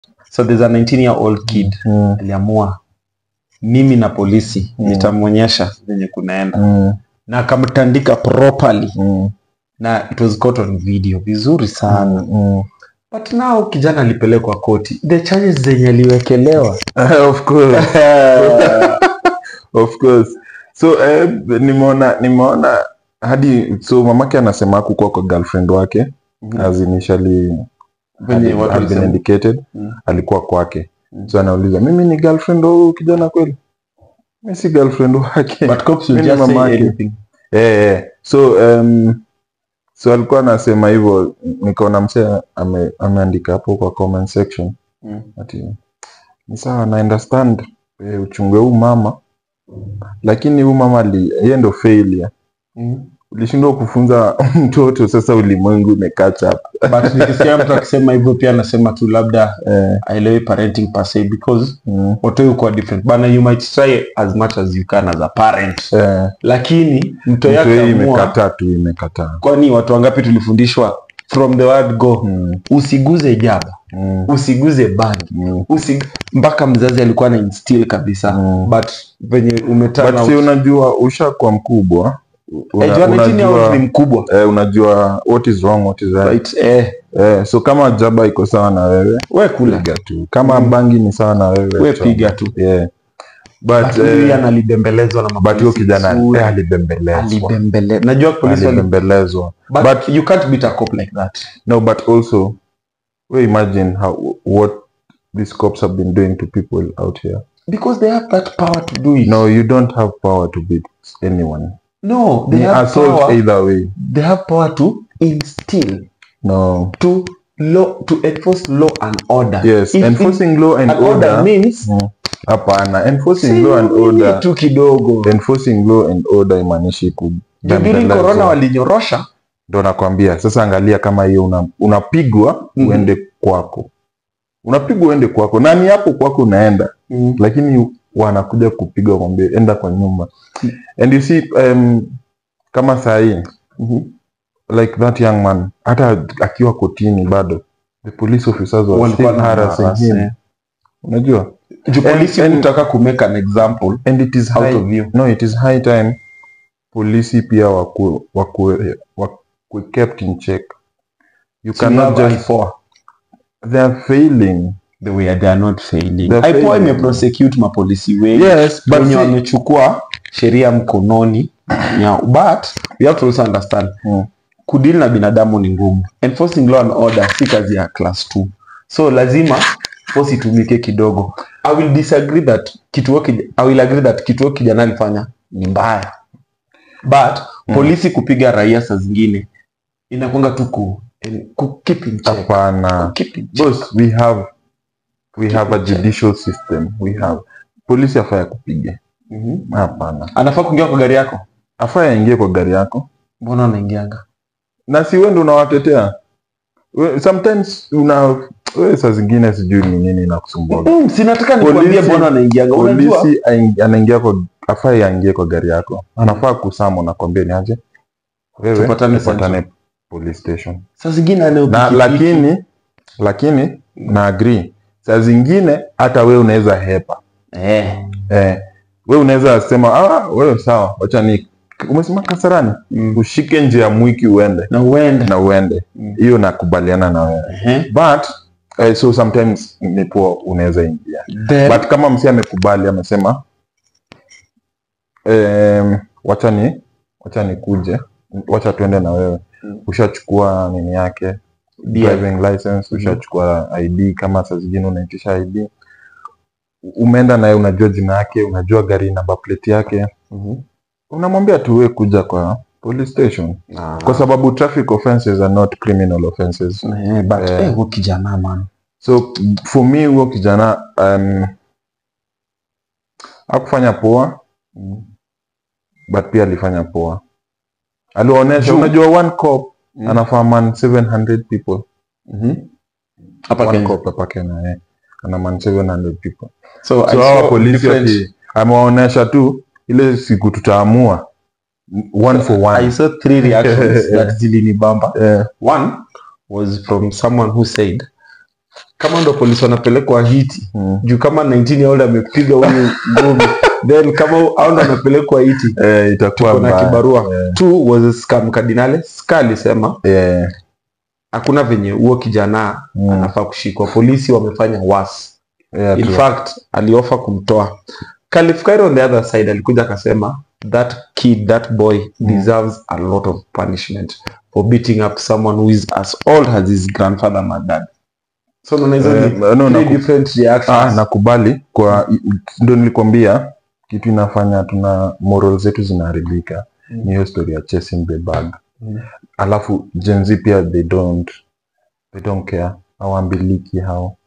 so there's a 19 year old kid Mm. aliamua mimi na polisi Mm. nitamwonyesha venye kunaenda Mm. na akamtandika properly Mm. na it was caught on video vizuri sana Mm. but now kijana alipelekwa koti the charges zenye aliwekelewa of course of course so eh, nimeona nimeona hadi so mamake anasema kukuwa kwa girlfriend wake as initially venye had- watu had been walisema. indicated Mm. alikuwa kwake Mm. so anauliza mimi ni girlfriend wa huyu kijana kweli mi si girlfriend wake but cops will Mimi ni just say mamake. anything Eh, eh. so um, so alikuwa anasema hivyo nikaona msee ame, ameandika hapo kwa comment section Mm. ati ni sawa na understand eh, uchungu wa huu mama lakini huu mama ali- yeye ndo failure Mm. ulishindwa kufunza mtoto sasa ulimwengu umecatch up but nikisikia mtu akisema hivyo pia anasema tu labda eh, aelewi parenting per se because mm, watu yuko different bana you might try as much as you can as a parent eh, lakini mto mto hii yake amua imekataa tu imekataa kwani watu wangapi tulifundishwa from the word go mm, usiguze jaba mm, usiguze bangi mm. Usi, mpaka mzazi alikuwa na instill kabisa Mm. but venye but umetana si unajua ushakuwa mkubwa una- ni mkubwa eh, unajua what is wrong what is right right eh, eh, so kama jaba iko sawa na wewe we kula piga tu kama Mm. bangi ni sawa na wewe we choma. piga tu yeah. but but huyu eh, analibembelezwa na but huyo mapolisi kijana vizuri. eh, alibembelezwa alibembele najua polisi wali- alibembelezwa but, But- you can't beat a cop like that no but also we imagine how what these cops have been doing to people out here because they have that power to do it no you don't have power to beat anyone no they Ni have assault power either way they have power to instill no to law to enforce law and order yes If- enforcing law and and order order means Mm. hapana enforcing si law and nini order tu kidogo enforcing law and order imaanishi Juu during corona kubembelezwa walinyorosha ndo nakwambia sasa angalia kama hiyo una, unapigwa Mhm. uende kwako unapigwa uende kwako nani hapo kwako unaenda lakini wanakuja kupiga kwambia enda kwa nyumba and you see um, kama sahii Mhm. like that young man hata akiwa kotini bado the police officers were walikuwa still na harassing harass, him eh. unajua Juu polisi and- hutaka kumake an example and it is out high, of you no it is high time polisi pia waku, waku, waku kept in check you So you cannot have just I4. they are failing the way they are not failing They're IPOA failing. imeprosecute mapolisi wengi yes but wenye see, wamechukua sheria mkononi yeah, but you have to also understand Mm. kudili na binadamu ni ngumu enforcing law and order si kazi ya class 2 so lazima force itumike kidogo i will disagree that kituo kij- i will agree that kituo kijana alifanya ni mbaya but Mm. polisi kupiga raia saa zingine inakwanga tu ku, ku keep in check. hapana Ku keep in check. boss we have we have a judicial system we have polisi afaa ya kupiga Mhm. hapana anafaa kuingia kwa gari yako afaa yaingie kwa gari yako mbona anaingianga na si wewe ndo unawatetea We- sometimes una we saa zingine sijui ni nini inakusumbua Mm, sinataka nikwambie Polisi- mbona anaingianga unajua polisi aing- anaingia kwa afaa yaingie kwa gari yako anafaa kusamo nakwambia ni aje wewe Tupatane tupatane police station saa zingine anayo na pikipiki. lakini lakini na agree saa zingine hata wewe unaweza hepa eh, eh, we unaweza sema ah, wewe sawa wacha ni umesema kasarani mm. ushike njia ya mwiki uende na uende na uende Mm. hiyo nakubaliana na wewe Ehe. but eh, so sometimes ni poa unaweza ingia Then- but kama msi amekubali amesema um, wacha ni wacha nikuje wacha tuende na wewe Mm. ushachukua nini yake Ndio. driving license ushachukua id kama saa zingine unaitisha id umeenda naye unajua jina yake unajua gari namba plate yake Mhm. unamwambia tu we kuja kwa police station Ah. kwa sababu traffic offenses are not criminal offenses Eh, but Eh. eh, huyu kijana man so for me huo kijana um, hakufanya poa but pia alifanya poa aliwaonyesha Juu- unajua one cop Mm. anafaa man 700 people Mhm. hapa one Kenya. cop hapa Kenya eh. ana man 700 people so, I so hawa saw polisi different- waki- amewaonyesha tu ile siku tutaamua one for I one saw three reactions that zilinibamba Eh, one was from someone who said kama ndo polisi wanapelekwa hiti Mm. juu kama 19 year old amepiga huyu ngumi then kama au ndo amepelekwa hiti Eh, itakuwa kuna mbaya. kibarua Eh, two was a scam kardinale ska alisema eh, hakuna venye huo kijana Mm. anafaa kushikwa polisi wamefanya worse yeah, in true. fact aliofa kumtoa Khalif Kairo on the other side alikuja akasema that kid that boy Mm. deserves a lot of punishment for beating up someone who is as old as his grandfather and dad so unaona hizo Eh, ni no, three naku- different Ah, reactions nakubali kwa ndo nilikwambia kitu inafanya tuna moral zetu zinaharibika Mm. ni hiyo story ya chasing the bag Mm. alafu Gen Z pia they don't they don't care hawaambiliki hao